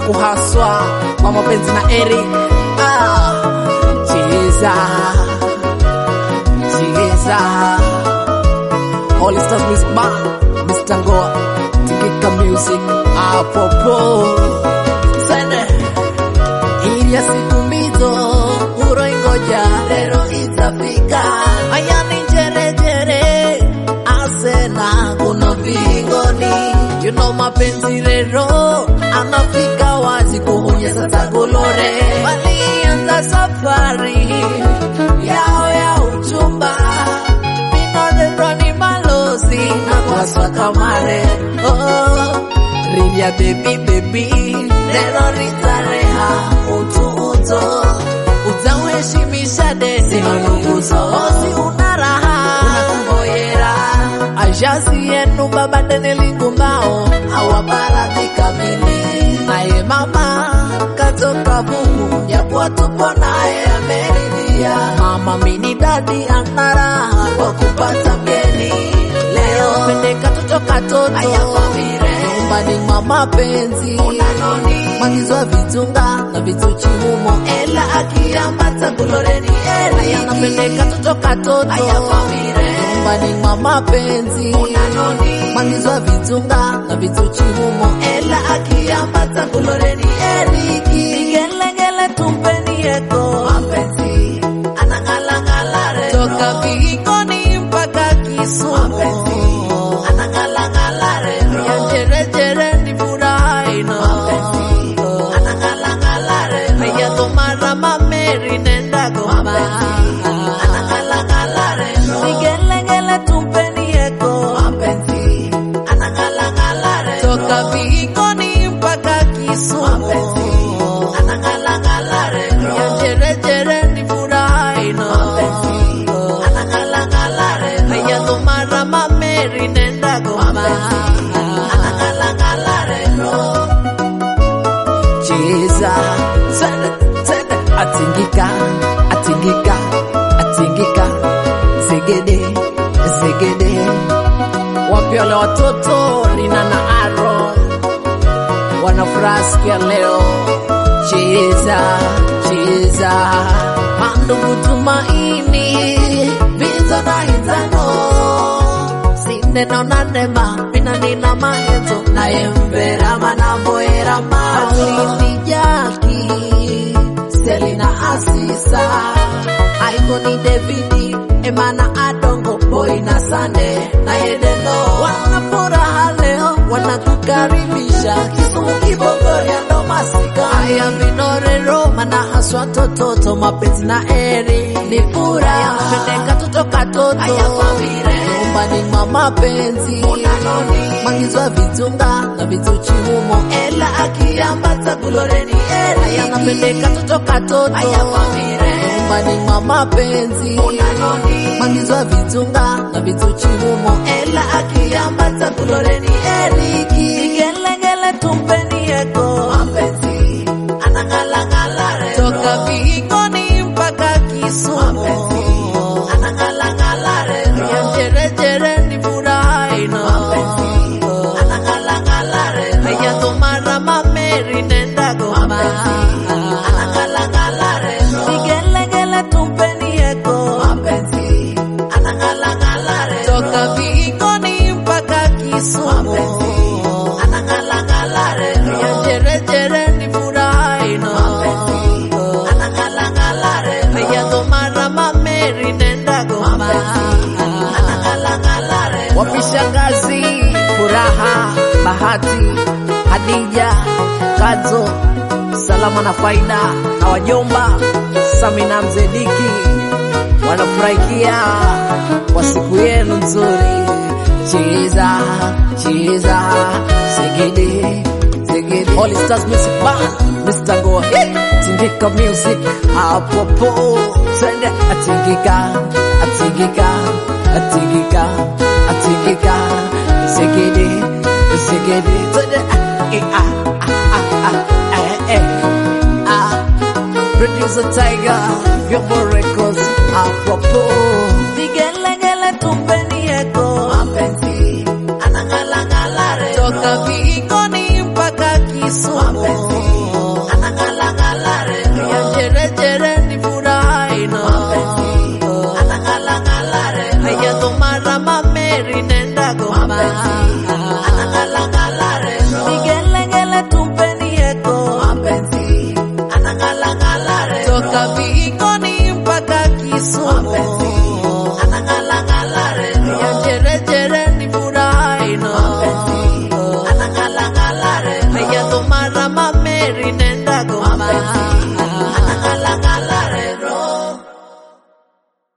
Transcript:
kuhaswa kwa mapenzi na Eric. Ah, cheza cheza All Stars Music Band, Mr. Ngoa, Tingika Music, apopo sende ili ya siku mbizo uroingoja lero itafika ayani jerejere asena kuno vingoni you know mapenzi lero anafika wazi kuhunya sasa golore walianza safari yao ya uchumba Minolero ni malozi na kwaswa kamare oh, Rilia baby baby lero ritareha utu uto utaweshimisha deni manunguzo osi una raha unakungoyera ajasi yenu baba deni lingumao awabaradhi kamili naye mama katoka Mungu yakuwa tupo naye ameridhia mama mini dadi ana raha kwa kupata mgeni leo pendeka toto katoto nyumbani mwa mapenzi magizwa vitunga na vituchi humo ela akiambata kuloreni eri yanapendeka toto katoto nyumbani mwa mapenzi magizwa vitunga na vituchi humo ela akiambata kuloreni eriki igelegele tumpeni eko mapenzi anang'alang'ala retro toka vingoni mpaka Kisumu anang'alang'ala retro ya jerejere ni furaha ino anang'alang'ala retro ya tomara mameri nenda goma anang'alang'ala retro igelegele tumpeni eko mapenzi anang'alang'ala retro toka vingoni mpaka Kisumu anang'alang'ala retro ya jerejere ni furaha ino anang'alang'ala retro ya tomara mameri nenda goma anang'alang'ala retro cheza tende tende atingika atingika atingika zegede zegede wapi wale watoto Lina na Aaron wanafuraha siku ya leo cheza cheza mandugu tumaini vizo na hitano sineno na nema mina nina mahezo naye mvera manavoera malini jaki selina asisa aigoni devidi emana adongo boy na sande na yedeno wana furaha leo wanakukaribisha kisumu kibogoria ndo masika aya vinorero mana haswa tototo mapenzi na eri ni furaha pendeka toto katoto aya famire nyumbani mwa mapenzi magizwa vitunga na vituchi humo ela akiambata kuloreni eri aya napendeka toto katoto aya famire nyumbani mwa mapenzi magizwa vitunga na vituchi humo ela akiambata kuloreni eriki igelegele tumpeni eko mapenzi anang'alang'ala toka vingoni mpaka Kisumu anang'alang'ala ya jerejere ni furaha ino anang'alang'ala ya tomara mameri nenda goma anang'alang'ala igelegele tumpeni eko mapenzi anang'alang'ala toka vingoni mpaka Kisumu anang'alang'ala ya jerejere ni furaha ino anang'alang'ala ya tomara mameri nenda goma anang'alang'ala wapishangazi furaha bahati hadija kazo salama na faida na wajomba samina mzediki wanafurahikia kwa siku yenu nzuri cheza cheza segede segede All Stars Music Band Mr. Ngoa hey! Tingika Music apopo twende atingika atingika atingika atingika segede segede twende eh, ah, ah, ah, ah, eh, eh, ah. Producer Tiger Vyombo Records apopo vigelegele tumpeni eko mapenzi anang'alang'ala toka vingoni mpaka Kisumu Bwana